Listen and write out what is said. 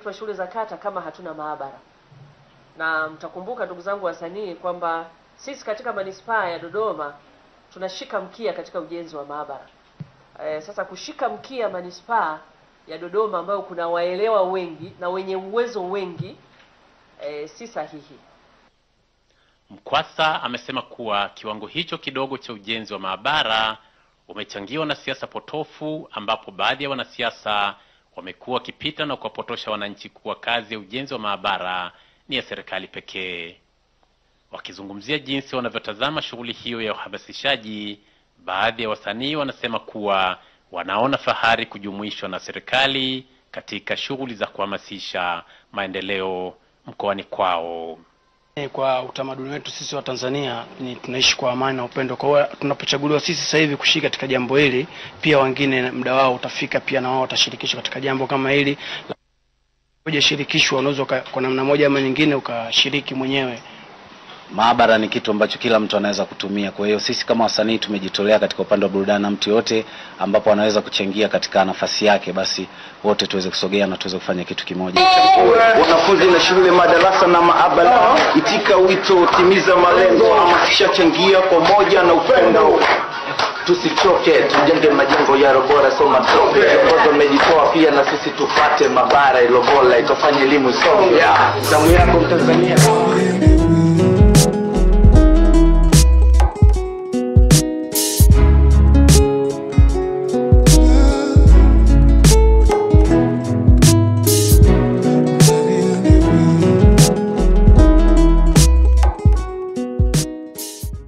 watoto wa shule za kata kama hatuna maabara. Na mtakumbuka ndugu zangu wasanii kwamba sisi katika manispaa ya Dodoma tunashika mkia katika ujenzi wa maabara. E, sasa kushika mkia manispaa ya Dodoma ambayo kuna waelewa wengi na wenye uwezo wengi e, si sahihi. Mkwasa amesema kuwa kiwango hicho kidogo cha ujenzi wa maabara umechangiwa na siasa potofu, ambapo baadhi ya wanasiasa wamekuwa wakipita na kuwapotosha wananchi kuwa kazi ya ujenzi wa maabara ni ya serikali pekee. Wakizungumzia jinsi wanavyotazama shughuli hiyo ya uhamasishaji, baadhi ya wasanii wanasema kuwa wanaona fahari kujumuishwa na serikali katika shughuli za kuhamasisha maendeleo mkoani kwao. Kwa utamaduni wetu sisi wa Tanzania ni tunaishi kwa amani na upendo. Kwa hiyo tunapochaguliwa sisi sasa hivi kushiriki katika jambo hili, pia wengine muda wao utafika, pia na wao watashirikishwa katika jambo kama hili. Hujashirikishwa, unaweza kwa namna moja ama nyingine ukashiriki mwenyewe. Maabara ni kitu ambacho kila mtu anaweza kutumia. Kwa hiyo sisi kama wasanii tumejitolea katika upande wa burudani, na mtu yote ambapo anaweza kuchangia katika nafasi yake, basi wote tuweze kusogea na tuweze kufanya kitu kimoja. Wanafunzi na shule, madarasa na maabara, itika wito, timiza malengo, hamasisha, changia kwa moja na upendo tusichoke, tujenge majengo ya robora, soma tope. Viongozi wamejitoa pia, na sisi tupate mabara ilobola, itafanya elimu isonge. Zamu yako Mtanzania.